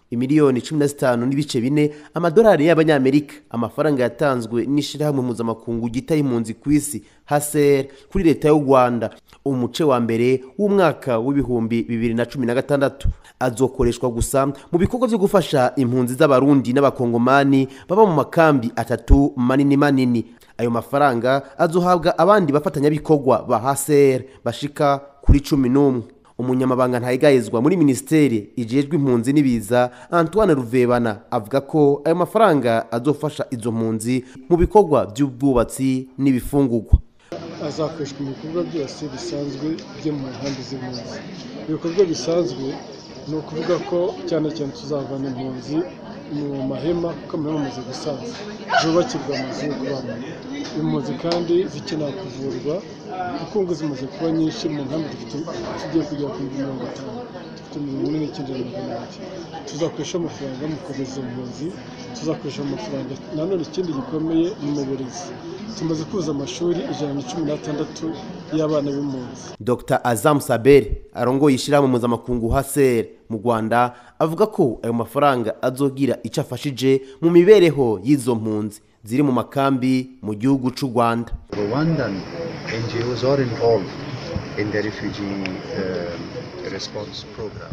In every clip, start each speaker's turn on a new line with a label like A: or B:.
A: imiliyoni cumi na zitanu n'ibice bine amadolari y'abanyamerika amafaranga yatanzwe n'ishirahamwe mpuzamakungu gitaye impunzi ku isi haser kuri leta y'u rwanda umuce wa mbere w'umwaka w'ibihumbi bibiri na cumi na gatandatu azokoreshwa gusa mu bikorwa byo gufasha impunzi z'abarundi n'abakongomani baba mu makambi atatu manini manini ayo mafaranga azohabwa abandi bafatanyabikorwa ba haser bashika kuri cumi n'umwe umunyamabanga ntayigayezwa muri minisiteri ijejwe impunzi n'ibiza antoine ruvebana avuga ko ayo mafaranga azofasha izo mpunzi mu bikorwa by'ubwubatsi n'ibifungurwa
B: azakoreshwa mu bikorwa byose bisanzwe byo mu nkambi z'impunzi ibikorwa bisanzwe ni ukuvuga ko cyane cyane tuzavana impunzi mu mahema kuko amahema amaze gusaza zubakirwa amazu yo kubamo impunzi kandi zikenera kuvurwa kuko ngo zimaze kuba nyinshi mu nkambi dufite tugiye kugera ku mirongo itanu dufite mirongo ine n'icyenda na magana abiri tuzakoresha amafaranga mu kohereza izo mpunzi tuzakoresha amafaranga nanone ikindi gikomeye ni mu burezi tumaze kuza amashuri ijana na cumi n'atandatu y'abana b'impunzi
A: dr azam saber arongoye ishyirahamwe mpuzamakungu haser mu rwanda avuga ko ayo mafaranga azogira icyo afashije mu mibereho y'izo mpunzi ziri mu makambi mu gihugu cy'u rwanda
C: Rwandan NGOs are involved in the refugee uh, response program.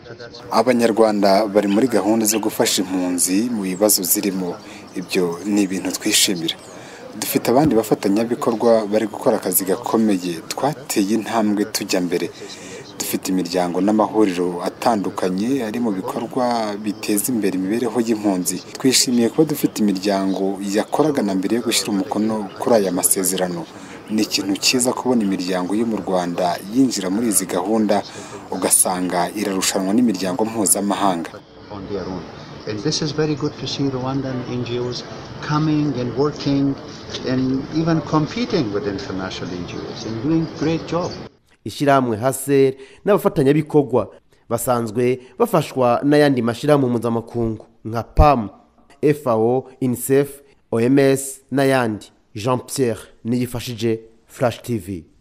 D: abanyarwanda bari muri gahunda zo gufasha impunzi mu bibazo zirimo ibyo ni ibintu twishimira dufite abandi bafatanyabikorwa bari gukora akazi gakomeye twateye intambwe tujya mbere dufite imiryango n'amahuriro atandukanye ari mu bikorwa biteza imbere imibereho y'impunzi twishimiye kuba dufite imiryango yakoraga na mbere yo gushyira umukono kuri aya masezerano ni ikintu cyiza kubona imiryango yo mu rwanda yinjira muri izi gahunda ugasanga irarushanwa n'imiryango mpuzamahanga
C: on their own. And this is very good to see Rwandan NGOs coming and working and even competing with international NGOs and doing great job.
A: ishyirahamwe haser n'abafatanyabikorwa basanzwe bafashwa n'ayandi mashyirahamwe mpuzamakungu nka pam fao unicef oms n'ayandi jean pierre niyifashije flash tv